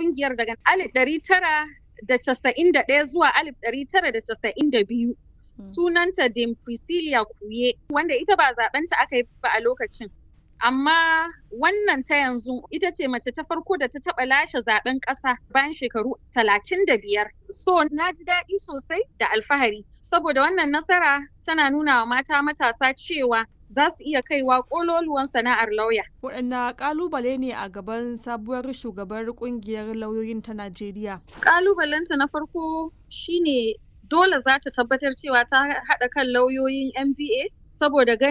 kungiyar daga alif ɗari tara da casa'in da ɗaya zuwa alif ɗari tara da casa'in da biyu. Sunanta Dame Priscilla Kuye, wanda ita ba zaɓenta aka yi ba a lokacin. Amma wannan ta yanzu ita ce mace ta farko da ta taɓa lashe zaɓen ƙasa bayan shekaru talatin da biyar. So na ji daɗi sosai da alfahari, saboda wannan nasara tana nuna wa mata matasa cewa za su iya kaiwa ƙololuwan sana'ar lauya. Waɗanne ƙalubale ne a gaban sabuwar shugabar ƙungiyar lauyoyin ta Najeriya? Ƙalubalenta na farko shine dole za ta tabbatar cewa ta haɗa kan lauyoyin NBA saboda